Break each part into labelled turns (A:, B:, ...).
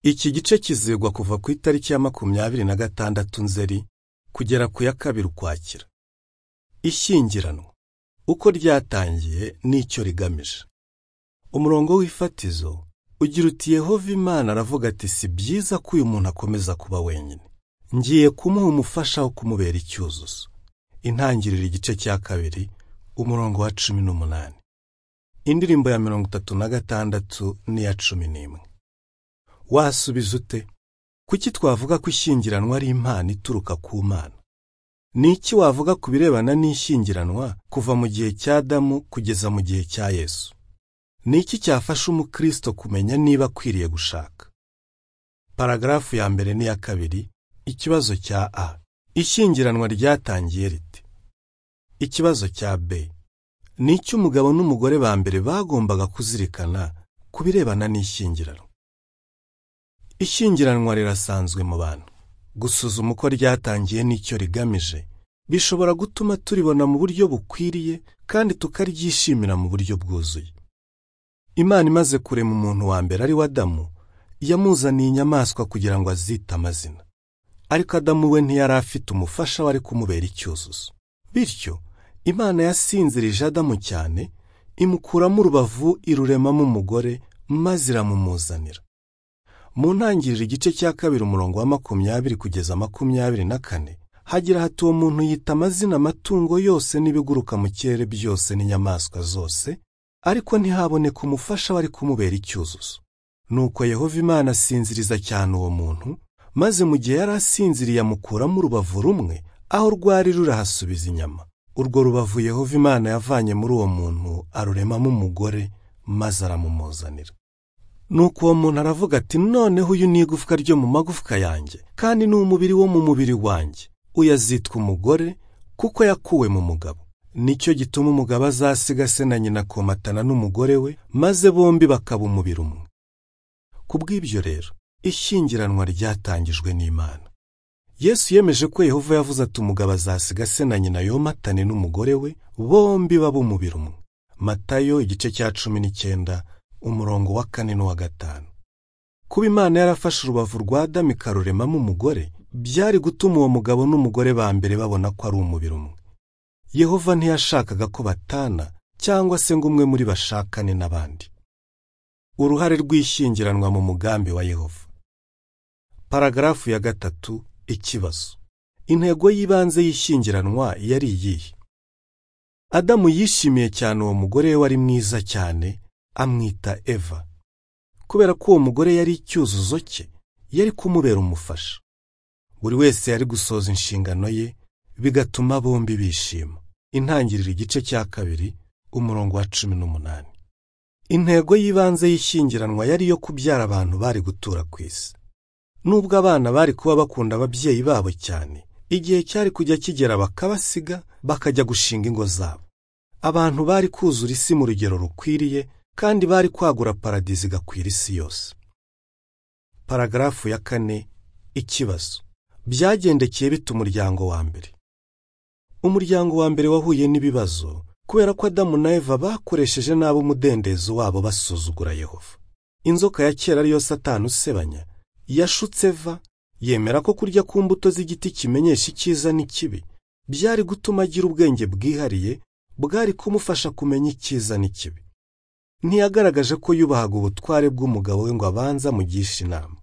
A: iki gice kizigwa kuva ku itariki ya makumyabiri na gatandatu nzeri kugera ku ya kabiri ukwakira ishyingiranwa uko ryatangiye n'icyo rigamije umurongo w'ifatizo ugira uti yehova imana aravuga ati si byiza ko uyu muntu akomeza kuba wenyine ngiye kumuha umufasha wo kumubera icyuzuzo intangiriro igice cya kabiri umurongo wa cumi n'umunani indirimbo ya mirongo itatu na gatandatu n'iya cumi n'imwe wasubiza ute kuki twavuga ko ishyingiranwa ari impano ituruka ku mana ni iki wavuga ku birebana n'ishyingiranwa kuva mu gihe cya Adamu kugeza mu gihe cya yesu ni iki cyafasha umukristo kumenya niba akwiriye gushaka paragarafu ya mbere n'iya kabiri ikibazo cya a ishyingiranwa ryatangiye rite ikibazo cya b ni iki umugabo n'umugore ba mbere bagombaga kuzirikana ku birebana n'ishyingiranwa ishyingiranwa rirasanzwe mu bantu gusuzuma uko ryatangiye n'icyo rigamije bishobora gutuma turibona mu buryo bukwiriye kandi tukaryishimira mu buryo bwuzuye imana imaze kurema umuntu wa mbere ari we adamu yamuzaniye inyamaswa kugira ngo azite amazina ariko adamu we ntiyari afite umufasha wari kumubera icyuzuzo bityo imana yasinzirije adamu cyane imukuramo urubavu iruremamo umugore maze iramumuzanira mu ntangiriro igice cya kabiri umurongo wa makumyabiri kugeza makumyabiri na kane hagira hati uwo muntu yita amazina amatungo yose n'ibiguruka mu kirere byose n'inyamaswa zose ariko ntihaboneka umufasha wari kumubera icyuzuzo nuko yehova imana asinziriza cyane uwo muntu maze mu gihe yari asinziriye amukuramo urubavu rumwe aho rwari rurahasubiza inyama urwo rubavu yehova imana yavanye muri uwo muntu aruremamo umugore maze aramumuzanira nuko uwo muntu aravuga ati noneho uyu ni igufwa ryo mu magufwa yanjye kandi ni umubiri wo mu mubiri wanjye uyu azitwa umugore kuko yakuwe mu mugabo nicyo gituma umugabo azasiga se na nyina akomatana n'umugore we maze bombi bakaba umubiri umwe ku bw'ibyo rero ishyingiranwa ryatangijwe n'imana yesu yemeje ko yehova yavuze ati umugabo azasiga se na nyina yomatane n'umugore we bombi baba umubiri umwe matayo igice cya cumi n'icyenda umurongo wa kane n'uwa gatanu kuba imana yarafashe urubavu rwa adamu ikaruremamo umugore byari gutuma uwo mugabo n'umugore ba mbere babona ko ari umubiri umwe yehova ntiyashakaga ko batana cyangwa se ngo umwe muri bashakane n'abandi uruhare rw'ishyingiranwa mu mugambi wa yehova paragarafu ya gatatu ikibazo intego y'ibanze y'ishyingiranwa yari iyihe adamu yishimiye cyane uwo mugore we wari mwiza cyane amwita eva kubera ko uwo mugore yari icyuzuzo cye yari kumubera umufasha buri wese yari gusoza inshingano ye bigatuma bombi bishima intangiriro igice cya kabiri umurongo wa cumi n'umunani intego y'ibanze y'ishyingiranwa yari iyo kubyara abantu bari gutura ku isi nubwo abana bari kuba bakunda ababyeyi babo cyane igihe cyari kujya kigera bakabasiga bakajya gushinga ingo zabo abantu bari kuzura isi mu rugero rukwiriye kandi bari kwagura paradizo igakwira isi yose paragarafu ya kane ikibazo byagendekeye bita umuryango wa mbere umuryango wa mbere wahuye n'ibibazo kubera ko adamu na eva bakoresheje nabi umudendezo wabo basuzugura yehova inzoka ya kera ariyo satani usebanya yashutse eva yemera ko kurya ku mbuto z'igiti kimenyesha icyiza n'ikibi byari gutuma agira ubwenge bwihariye bwari kumufasha kumenya icyiza n'ikibi ntiyagaragaje ko yubahaga ubutware bw'umugabo we ngo abanza amugishe inama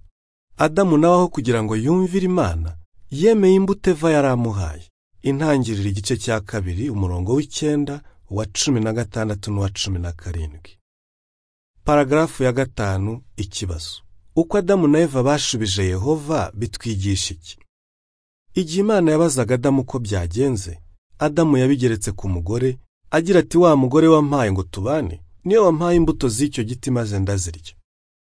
A: adamu nawe aho kugira ngo yumvire imana yemeye imbuto eva yari amuhaye intangiriro igice cya kabiri umurongo w'icyenda uwa cumi na gatandatu n'uwa cumi na karindwi paragarafu ya gatanu ikibazo uko adamu na eva bashubije yehova bitwigisha iki igihe imana yabazaga adamu uko byagenze adamu yabigeretse ku mugore agira ati wa mugore wampaye ngo tubane niyo wampaye imbuto z'icyo giti maze ndazirya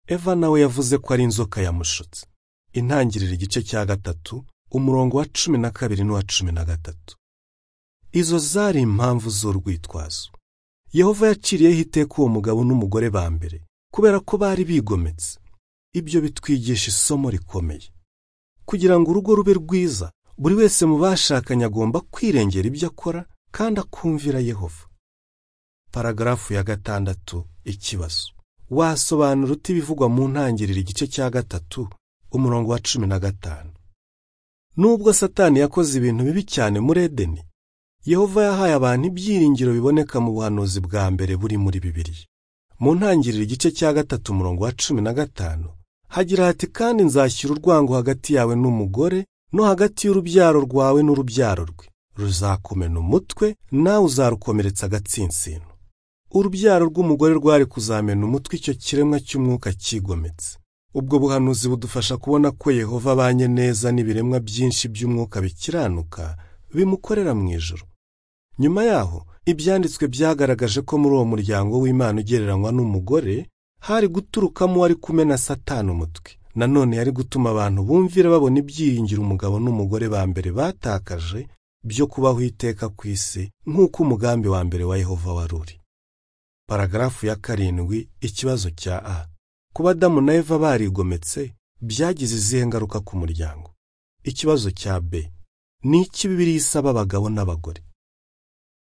A: eva nawe yavuze ko ari inzoka yamushutse intangiriro igice cya gatatu umurongo wa cumi na kabiri n'uwa cumi na gatatu izo zari impamvu z'urwitwazo yehova yaciriyeho iteka uwo mugabo n'umugore ba mbere kubera ko bari bigometse ibyo bitwigisha isomo rikomeye kugira ngo urugo rube rwiza buri wese mu bashakanye agomba kwirengera ibyo akora kandi akumvira yehova paragarafu ya gatandatu ikibazo wasobanura uti ibivugwa mu ntangiriro igice cya gatatu umurongo wa cumi na gatanu nubwo satani yakoze ibintu bibi cyane muri edeni yehova yahaye abantu ibyiringiro biboneka mu buhanuzi bwa mbere buri muri bibiri mu ntangiriro igice cya gatatu umurongo wa cumi na gatanu hagira hati kandi nzashyira urwango hagati yawe n'umugore no hagati y'urubyaro rwawe n'urubyaro rwe ruzakumena umutwe nawe uzarukomeretsa agatsinsino urubyaro rw'umugore rwari kuzamena umutwe icyo kiremwa cy'umwuka cyigometse ubwo buhanuzi budufasha kubona ko yehova abanye neza n'ibiremwa byinshi by'umwuka bikiranuka bimukorera mu ijoro nyuma yaho ibyanditswe byagaragaje ko muri uwo muryango w'imana ugereranywa n'umugore hari guturukamo uwari kumena satani umutwe nanone yari gutuma abantu bumvira babona ibyiringiro umugabo n'umugore ba mbere batakaje byo kubaho iteka ku isi nk'uko umugambi wa mbere wa yehova wari uri paragarafu ya karindwi ikibazo cya a kuba adamu na eva barigometse byagize izihe ngaruka ku muryango ikibazo cya b ni iki bibiri isaba abagabo n'abagore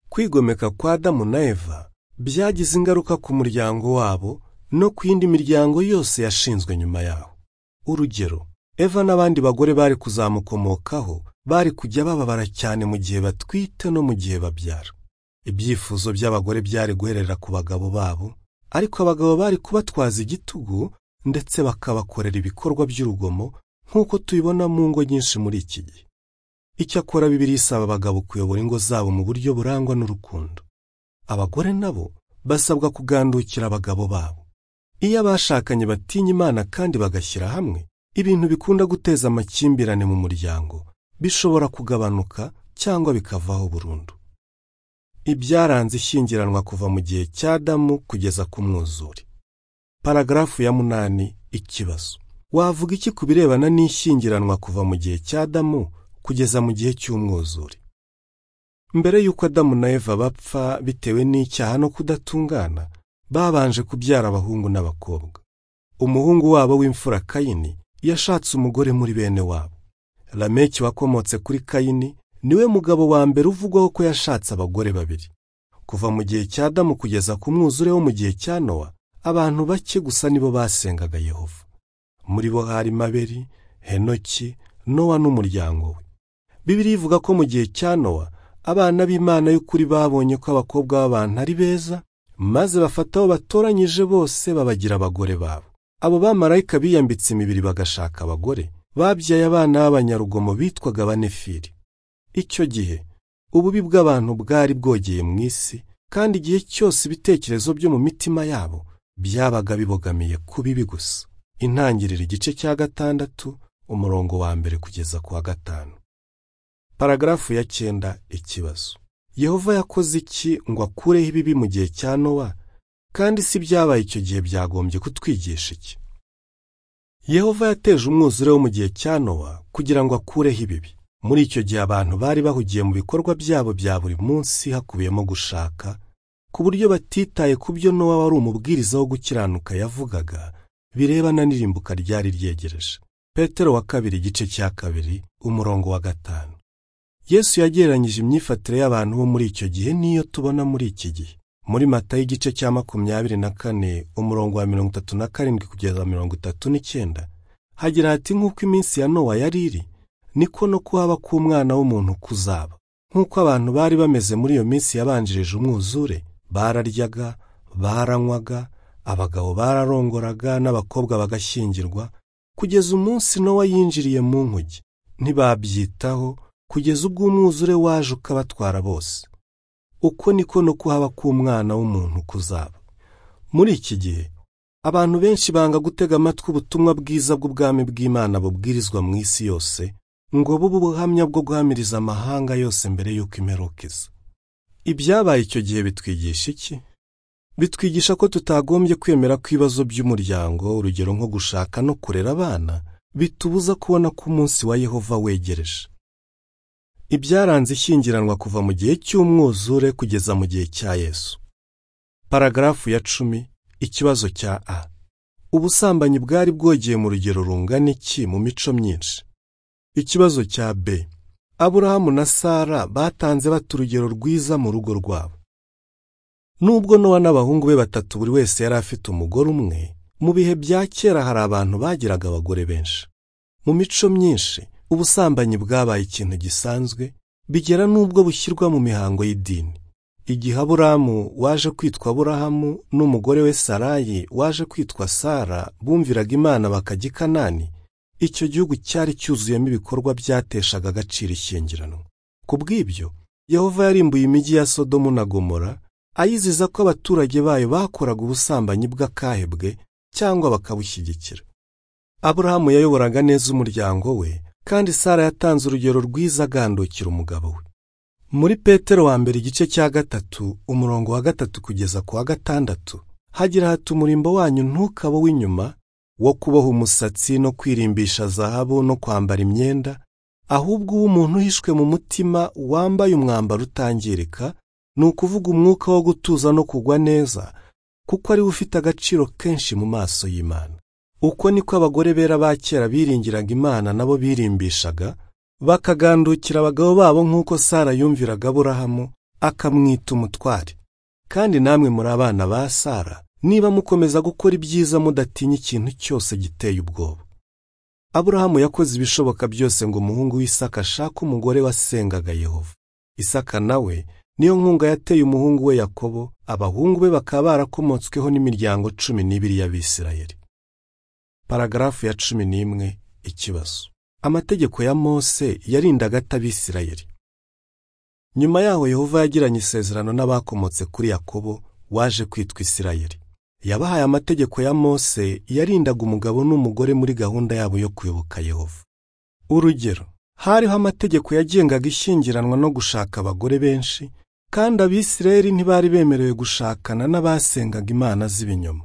A: kwigomeka kwa adamu na eva byagize ingaruka ku muryango wabo no ku yindi miryango yose yashinzwe nyuma yaho urugero eva n'abandi bagore bari kuzamukomokaho bari kujya bababara cyane mu gihe batwite no mu gihe babyara ibyifuzo by'abagore byari guherera ku bagabo babo ariko abagabo bari kubatwaza igitugu ndetse bakabakorera ibikorwa by'urugomo nk'uko tubibona mu ngo nyinshi muri iki gihe icyakora bibiri isaba abagabo kuyobora ingo zabo mu buryo burangwa n'urukundo abagore nabo basabwa kugandukira abagabo babo iyo abashakanye batinya imana kandi bagashyira hamwe ibintu bikunda guteza amakimbirane mu muryango bishobora kugabanuka cyangwa bikavaho burundu ibyaranze ishyingiranwa kuva mu gihe cya damu kugeza ku mwuzure paragarafu ya munani ikibazo wavuga iki ku birebana n'ishyingiranwa kuva mu gihe cya damu kugeza mu gihe cy'umwuzure mbere y'uko adamu na eva bapfa bitewe n'icyaha no kudatungana babanje kubyara abahungu n'abakobwa umuhungu wabo w'imfura kayini yashatse umugore muri bene wabo lameki wakomotse kuri kayini niwe mugabo wa mbere uvugwaho ko yashatse abagore babiri kuva mu gihe cya damu kugeza ku mwuzure wo mu gihe cya nowa abantu bake gusa nibo basengaga yehova muri bo harimo abeli henoki nowa n'umuryango we bibiri ivuga ko mu gihe cya nowa abana b'imana y'ukuri babonye ko abakobwa b'abantu ari beza maze bafata abo batoranyije bose babagira abagore babo abo bamarayika biyambitse imibiri bagashaka abagore babyaye abana b'abanyarugomo bitwaga banefiri icyo gihe ububi bw'abantu bwari bwogeye mu isi kandi igihe cyose ibitekerezo byo mu mitima yabo byabaga bibogamiye ku bibi gusa intangiriro igice cya gatandatu umurongo wa mbere kugeza ku wa gatanu paragarafu ya cyenda ikibazo yehova yakoze iki ngo akureho ibibi mu gihe cya nowa kandi si byabaye icyo gihe byagombye kutwigisha iki yehova yateje umwuzure wo mu gihe cya nowa kugira ngo akureho ibibi muri icyo gihe abantu bari bahugiye mu bikorwa byabo bya buri munsi hakubiyemo gushaka ku buryo batitaye ku byo nowa wari umubwiriza wo gukiranuka yavugaga birebana n'irimbuka ryari ryegereje petero wa kabiri igice cya kabiri umurongo wa gatanu yesu yagereranyije imyifatire y'abantu bo muri icyo gihe n'iyo tubona muri iki gihe muri mata y'igice cya makumyabiri na kane umurongo wa mirongo itatu na karindwi kugeza mirongo itatu n'icyenda hagira hati nk'uko iminsi ya nowa yari iri niko no kuhaba k'umwana w'umuntu kuzaba nk'uko abantu bari bameze muri iyo minsi yabanjirije umwuzure bararyaga baranywaga abagabo bararongoraga n'abakobwa bagashyingirwa kugeza umunsi nowa yinjiriye mu nkugi ntibabyitaho kugeza ubwo umwuzure waje ukabatwara bose uko niko no kuhaba k'umwana w'umuntu kuzaba muri iki gihe abantu benshi banga gutega amatwi ubutumwa bwiza bw'ubwami bw'imana bubwirizwa mu isi yose ngo bube ubuhamya bwo guhamiriza amahanga yose mbere y'uko imperuka iza ibyabaye icyo gihe bitwigisha iki bitwigisha ko tutagombye kwemera ko ibibazo by'umuryango urugero nko gushaka no kurera abana bitubuza kubona ko umunsi wa yehova wegereje ibyaranze ishyingiranwa kuva mu gihe cy'umwuzure kugeza mu gihe cya yesu paragarafu ya cumi ikibazo cya a ubusambanyi bwari bwogeye mu rugero rungana iki mu mico myinshi ikibazo cya b aburahamu na sara batanze bata urugero rwiza mu rugo rwabo nubwo nowa n'abahungu be batatu buri wese yari afite umugore umwe mu bihe bya kera hari abantu bagiraga abagore benshi mu mico myinshi ubusambanyi bwabaye ikintu gisanzwe bigera n'ubwo bushyirwa mu mihango y'idini igihe aburamu waje kwitwa aburahamu n'umugore we sarayi waje kwitwa sara bumviraga imana bakajya i kanani icyo gihugu cyari cyuzuyemo ibikorwa byateshaga agaciro ishyingiranwa ku bw'ibyo yehova yarimbuye imijyi ya sodomu na gomora ayiziza ko abaturage bayo bakoraga ubusambanyi bw'akahe bwe cyangwa bakabushyigikira aburahamu yayoboraga neza umuryango we kandi sara yatanze urugero rwiza agandukira umugabo we muri petero wa mbere igice cya gatatu umurongo wa gatatu kugeza ku wa gatandatu hagira hati umurimbo wanyu ntukaba w'inyuma wo kuboha umusatsi no kwirimbisha zahabu no kwambara imyenda ahubwo uw'umuntu uhishwe mu mutima wambaye umwambaro utangirika ni ukuvuga umwuka wo gutuza no kugwa neza kuko ariwe ufite agaciro kenshi mu maso y'Imana uko niko abagore bera ba kera biringiraga Imana nabo birimbishaga bakagandukira abagabo babo nk'uko Sara yumviraga Aburahamu akamwita umutware kandi namwe muri abana ba Sara niba mukomeza gukora ibyiza mudatinya ikintu cyose giteye ubwoba aburahamu yakoze ibishoboka byose ngo umuhungu w'isaka ashake umugore wasengaga yehova isaka nawe niyo nkunga yateye umuhungu we yakobo abahungu be bakaba barakomotsweho n'imiryango cumi n'ibiri y'abisirayeli paragarafu ya cumi n'imwe ikibazo amategeko ya mose yarindaga atabisirayeli nyuma yaho yehova yagiranye isezerano n'abakomotse kuri yakobo waje kwitwa isirayeli yabahaye amategeko ya mose yarindaga umugabo n'umugore muri gahunda yabo yo kuyoboka yehova urugero hariho amategeko yagengaga ishyingiranwa no gushaka abagore benshi kandi abisirayeli ntibari bemerewe gushakana n'abasengaga imana z'ibinyoma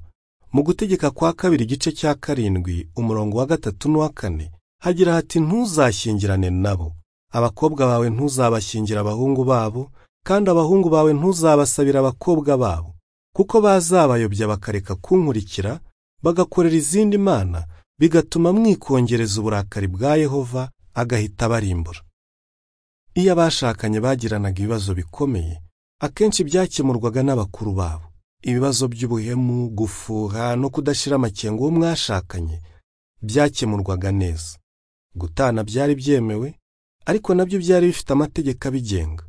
A: mu gutegeka kwa kabiri igice cya karindwi umurongo wa gatatu n'uwa kane hagira hati ntuzashyingirane nabo abakobwa bawe ntuzabashyingira abahungu babo kandi abahungu bawe ntuzabasabire abakobwa babo kuko bazabayobya bakareka kunkurikira bagakorera izindi mana bigatuma mwikongereza uburakari bwa yehova agahita abarimbura iyo abashakanye bagiranaga ibibazo bikomeye akenshi byakemurwaga n'abakuru babo ibibazo by'ubuhemu gufuha no kudashyira amakenga uwo mwashakanye byakemurwaga neza gutana byari byemewe ariko nabyo byari bifite amategeko abigenga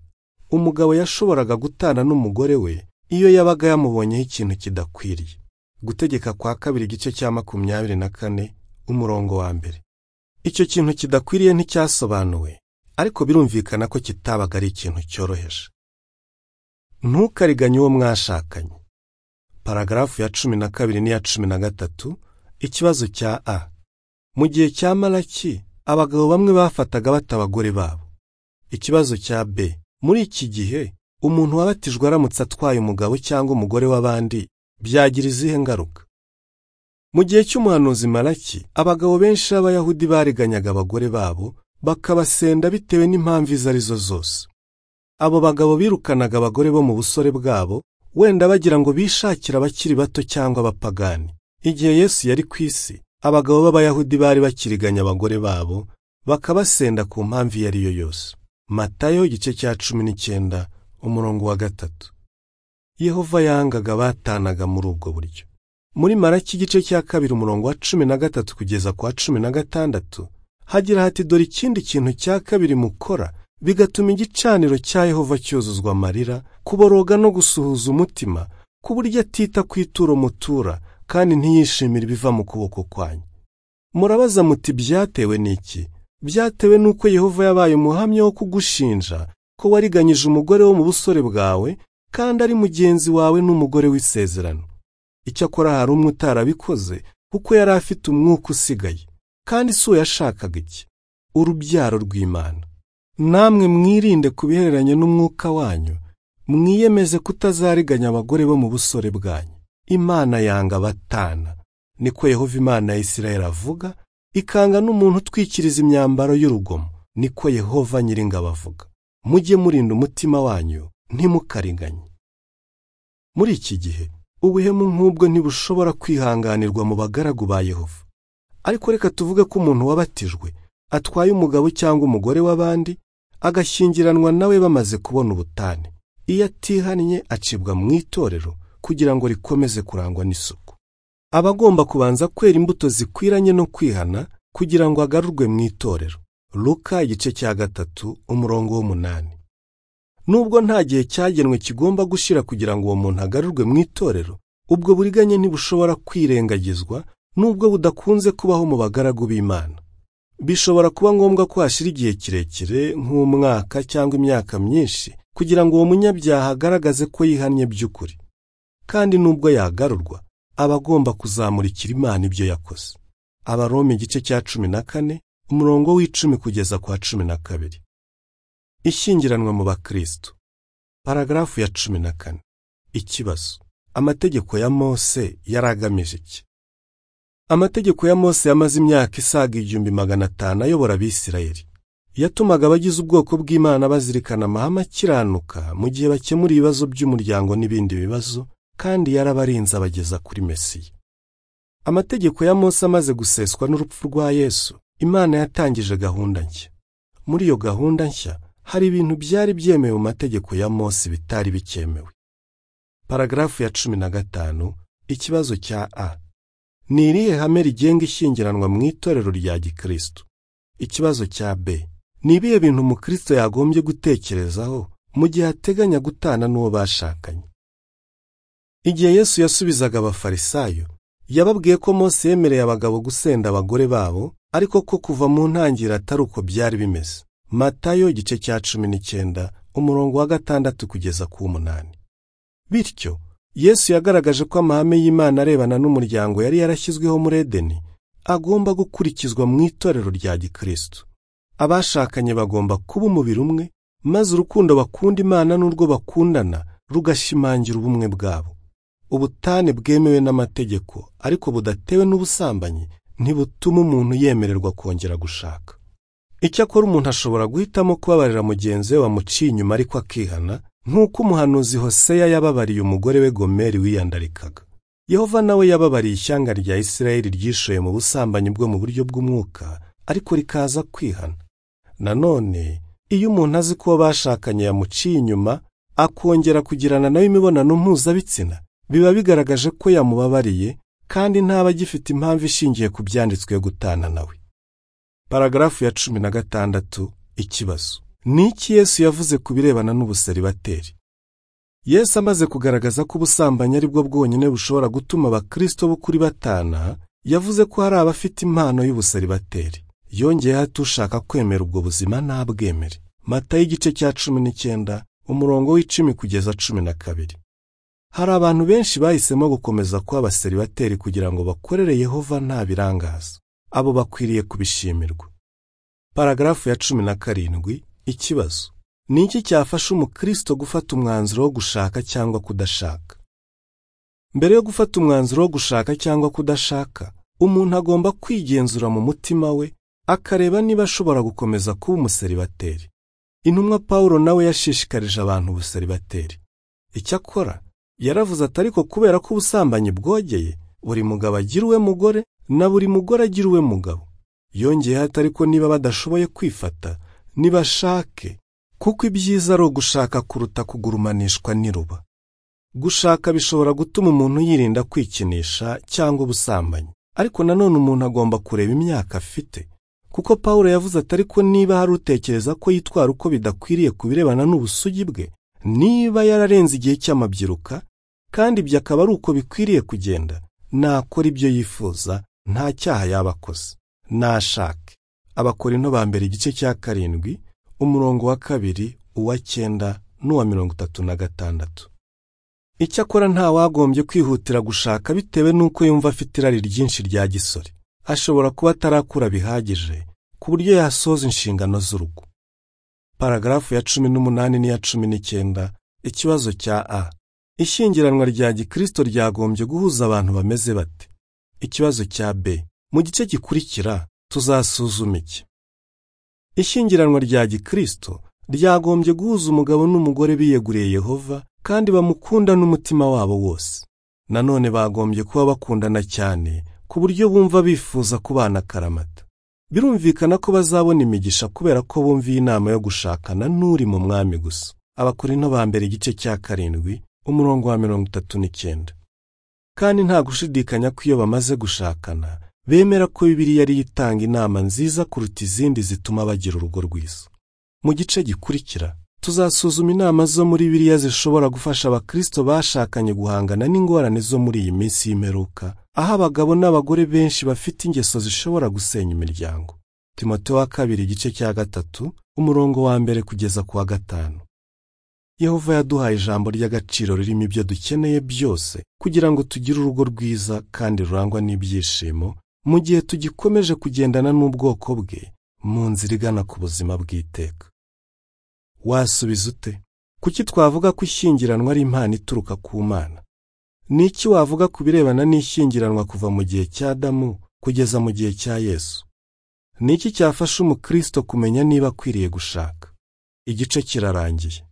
A: umugabo yashoboraga gutana n'umugore we iyo yabaga yamubonyeho ikintu kidakwiriye gutegeka kwa kabiri igice cya makumyabiri na kane umurongo wa mbere icyo kintu kidakwiriye nticyasobanuwe ariko birumvikana ko kitabaga ari ikintu cyoroheje ntukariganye uwo mwashakanye paragarafu ya cumi na kabiri n'iya cumi na gatatu ikibazo cya a mu gihe cya maraki abagabo bamwe bafataga bata abagore babo ikibazo cya b muri iki gihe umuntu wabatijwe aramutse atwaye umugabo cyangwa umugore w'abandi byagira izihe ngaruka mu gihe cy'umuhanuzi maraki abagabo benshi b'abayahudi bareganyaga abagore babo bakabasenda bitewe n'impamvu izo ari zo zose abo bagabo birukanaga abagore bo mu busore bwabo wenda bagira ngo bishakire abakiri bato cyangwa abapagani igihe yesu yari ku isi abagabo b'abayahudi bari bakiriganya abagore babo bakabasenda ku mpamvu iyo ari yo yose matayo igice cya cumi n'icyenda umurongo wa gatatu yehova yangaga batanaga muri ubwo buryo muri maraki igice cya kabiri umurongo wa cumi na gatatu kugeza ku wa cumi na gatandatu hagira hati dore ikindi kintu cya kabiri mukora bigatuma igicaniro cya yehova cyuzuzwa amarira kuboroga no gusuhuza umutima ku buryo atita ku ituro mutura kandi ntiyishimire ibiva mu kuboko kwanyu murabaza muti byatewe n'iki byatewe n'uko yehova yabaye umuhamya wo kugushinja ko wariganyije umugore wo mu busore bwawe kandi ari mugenzi wawe n'umugore w'isezerano icyakora hari umwe utarabikoze kuko yari afite umwuka usigaye kandi si uwo yashakaga iki urubyaro rw'imana namwe mwirinde ku bihereranye n'umwuka wanyu mwiyemeze kutazariganya abagore bo mu busore bwanyu imana yanga abatana niko yehova imana ya isirayeli avuga ikanga n'umuntu utwikiriza imyambaro y'urugomo niko yehova nyiringabo avuga mujye murinda umutima wanyu ntimukariganye muri iki gihe ubuhemu nk'ubwo ntibushobora kwihanganirwa mu bagaragu ba yehova ariko reka tuvuge ko umuntu wabatijwe atwaye umugabo cyangwa umugore w'abandi agashyingiranwa nawe bamaze kubona ubutane iyo atihannye acibwa mu itorero kugira ngo rikomeze kurangwa n'isuku aba agomba kubanza kwera imbuto zikwiranye no kwihana kugira ngo agarurwe mu itorero Luka igice cya gatatu umurongo w'umunani nubwo nta gihe cyagenwe kigomba gushira kugira ngo uwo muntu agarurwe mu itorero ubwo buriganye ntibushobora kwirengagizwa nubwo budakunze kubaho mu bagaragu b'Imana bishobora kuba ngombwa ko hashira igihe kirekire nk'umwaka cyangwa imyaka myinshi kugira ngo uwo munyabyaha agaragaze ko yihannye by'ukuri kandi nubwo yagarurwa aba agomba kuzamurikira Imana ibyo yakoze abaroma igice cya cumi na kane umurongo w'icumi kugeza kwa cumi na kabiri ishyingiranwa mu bakristo paragarafu ya cumi na kane ikibazo amategeko ya mose yari agamije iki amategeko ya mose yamaze imyaka isaga igihumbi magana atanu ayobora abisirayeli yatumaga abagize ubwoko bw'imana bazirikana amahame akiranuka mu gihe bakemura ibibazo by'umuryango n'ibindi bibazo kandi yarabarinze abageza kuri mesiya amategeko ya mose amaze guseswa n'urupfu rwa yesu imana yatangije gahunda nshya muri iyo gahunda nshya hari ibintu byari byemewe mu mategeko ya Mose bitari bikemewe. Paragarafu ya cumi na gatanu ikibazo cya A. Ni irihe hame rigenga ishyingiranwa mu itorero rya Gikristo? Ikibazo cya B. Ni ibihe bintu umukristo yagombye gutekerezaho mu gihe ateganya gutana n'uwo bashakanye? Igihe Yesu yasubizaga abafarisayo, yababwiye ko Mose yemereye abagabo gusenda abagore babo, ariko ko kuva mu ntangiriro atari uko byari bimeze. Matayo igice cya cumi n'icyenda umurongo wa gatandatu kugeza ku munani bityo yesu yagaragaje ko amahame y'imana arebana n'umuryango yari yarashyizweho muri edeni agomba gukurikizwa mu itorero rya gikristo abashakanye bagomba kuba umubiri umwe maze urukundo bakunda imana n'urwo bakundana rugashimangira ubumwe bwabo ubutane bwemewe n'amategeko ariko budatewe n'ubusambanyi ntibutuma umuntu yemererwa kongera gushaka icyakora umuntu ashobora guhitamo kubabarira mugenzi we wamuciye inyuma ariko akihana nk'uko umuhanuzi Hoseya yababariye umugore we Gomeri wiyandarikaga Yehova nawe yababariye ishyanga rya Isirayeli ryishoye mu busambanyi bwo mu buryo bw'umwuka ariko rikaza kwihana nanone iyo umuntu azi ko uwo bashakanye yamuciye inyuma akongera kugirana nawe imibonano mpuzabitsina biba bigaragaje ko yamubabariye kandi ntaba agifite impamvu ishingiye ku byanditswe yo gutana nawe paragarafu ya cumi na gatandatu ikibazo ni iki yesu yavuze ku birebana n'ubuseribateri yesu amaze kugaragaza ko ubusambanyi ari bwo bwonyine bushobora gutuma abakristo b'ukuri batana yavuze ko hari abafite impano y'ubuseribateri yongeyeho ati ushaka kwemera ubwo buzima ntabwemere mata y'igice cya cumi n'icyenda umurongo w'icumi kugeza cumi na kabiri hari abantu benshi bahisemo gukomeza kuba abaseribateri kugira ngo bakorere yehova nta birangaza abo bakwiriye kubishimirwa paragarafu ya cumi na karindwi ikibazo ni iki cyafasha umukristo gufata umwanzuro wo gushaka cyangwa kudashaka mbere yo gufata umwanzuro wo gushaka cyangwa kudashaka umuntu agomba kwigenzura mu mutima we akareba niba ashobora gukomeza kuba umuseribateri intumwa pawulo nawe yashishikarije abantu ubuseribateri icyakora yaravuze ati ariko kubera ko ubusambanyi bwogeye buri mugabo agira uwe mugore na buri mugore agira uwe mugabo yongeyeho ati ariko niba badashoboye kwifata nibashake kuko ibyiza ari ugushaka kuruta kugurumanishwa n'iruba gushaka bishobora gutuma umuntu yirinda kwikinisha cyangwa ubusambanyi ariko nanone umuntu agomba kureba imyaka afite kuko pawulo yavuze ati ariko niba hari utekereza ko yitwara uko bidakwiriye ku birebana n'ubusugi bwe niba yararenze igihe cy'amabyiruka kandi ibyo akaba ari uko bikwiriye kugenda nakora ibyo yifuza nta cyaha yaba akoze nashake abakorinto ba mbere igice cya karindwi umurongo wa kabiri uwa cyenda n'uwa mirongo itatu na gatandatu icyakora nta wagombye kwihutira gushaka bitewe n'uko yumva afite irari ryinshi rya gisore ashobora kuba atarakura bihagije ku buryo yasoza inshingano z'urugo paragarafu ya cumi n'umunani n'iya cumi n'icyenda ikibazo cya a ishyingiranwa rya gikristo ryagombye guhuza abantu bameze bate ikibazo cya B mu gice gikurikira tuzasuzuma iki ishyingiranwa rya gikristo ryagombye guhuza umugabo n'umugore biyeguriye Yehova kandi bamukunda n'umutima wabo wose nanone bagombye kuba bakundana cyane ku buryo bumva bifuza kubana akaramata birumvikana ko bazabona imigisha kubera ko bumviye inama yo gushakana n'uri mu mwami gusa abakorinto ba mbere igice cya karindwi umurongo wa mirongo itatu n'icyenda kandi nta gushidikanya ko iyo bamaze gushakana bemera ko bibiliya ariyo itanga inama nziza kuruta izindi zituma bagira urugo rwiza mu gice gikurikira tuzasuzuma inama zo muri biriya zishobora gufasha abakristo bashakanye guhangana n'ingorane zo muri iyi minsi y'imperuka aho abagabo n'abagore benshi bafite ingeso zishobora gusenya imiryango timote wa kabiri igice cya gatatu umurongo wa mbere kugeza ku wa gatanu yehova yaduhaye ijambo ry'agaciro ririmo ibyo dukeneye byose kugira ngo tugire urugo rwiza kandi rurangwa n'ibyishimo mu gihe tugikomeje kugendana n'ubwoko bwe mu nzira igana ku buzima bw'iteka wasubiza ute kuki twavuga ko ishyingiranwa ari impano ituruka ku mana ni iki wavuga ku birebana n'ishyingiranwa kuva mu gihe cya damu kugeza mu gihe cya yesu ni iki cyafasha umukristo kumenya niba akwiriye gushaka igice kirarangiye